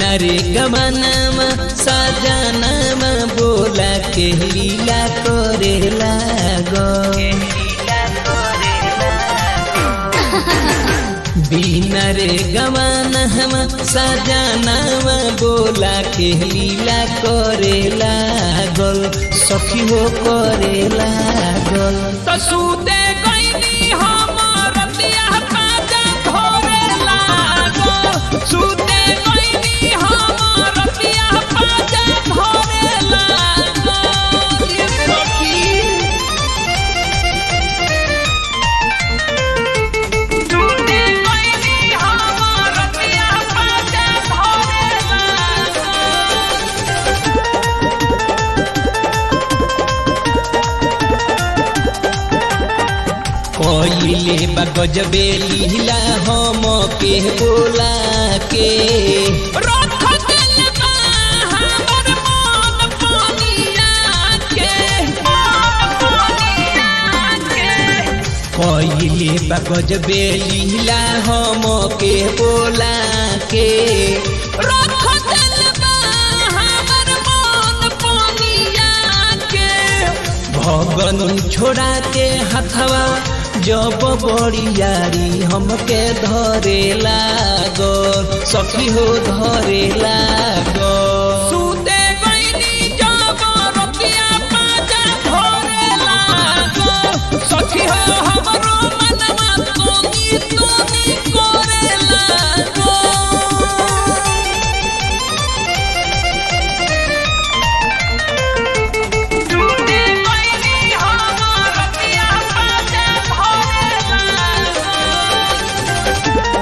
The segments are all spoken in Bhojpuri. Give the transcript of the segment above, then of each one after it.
रे गमनमा सजनमा बोला के लीला करे लागो बिना रे गमनमा सजनमा बोला के लीला करे लागल सखी हो करे लागल तसूते गईनी हमर रतिया पाजा धोरे लागो सूते गईनी हमर रतिया पाजा धोरे लागो ये सखी सूते गईनी हमर रतिया पाजा धोरे लागो कइले बा गजबे लीला हम के बोला के रख दिल बा हमर मन पनिया के मन पनिया के कइले बा गजबे लीला हम के बोला के रख दिल बा हमर मन पनिया के भगन छोड़ा के हथवा जब बड़ियारी हमके धरे लागो सखी हो धरे लागो सूते गईनी जब रतिया पाजा धोरे लागो सखी हो हमरो मनवा तोनी तोनी करे लागो टूटे गईनी हमर रतिया पाजा धोरे लागो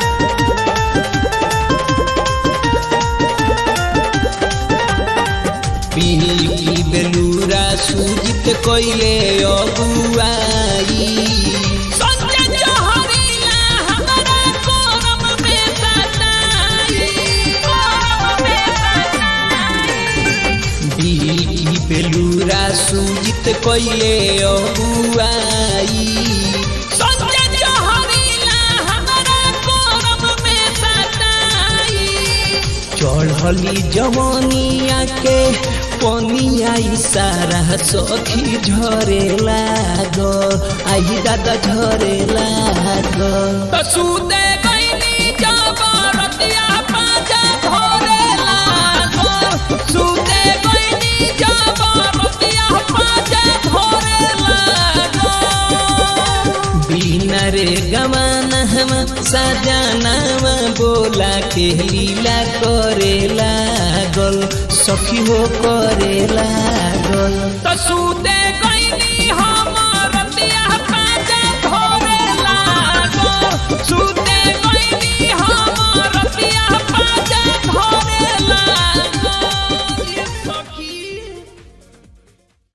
पीली बेलूरा सूजित कइले अगुआई संजय जहरीला हमरा कोरम में सताई कोरम में सताई बीली बेलूरा सूजित कइले अगुआई संजय जहरीला हमरा कोरम में सताई चढ़ली जवनिया के पनिया सारा सखी झरे लागो आई दादा झरे लागो तसूते गईनी जब रतिया पाजा धोरे लागो सूते गईनी जब रतिया पाजा धोरे लागो बिना रे गमान हम सजनावा बोला के लीला करे लागल सखी हो करे लागल तसूते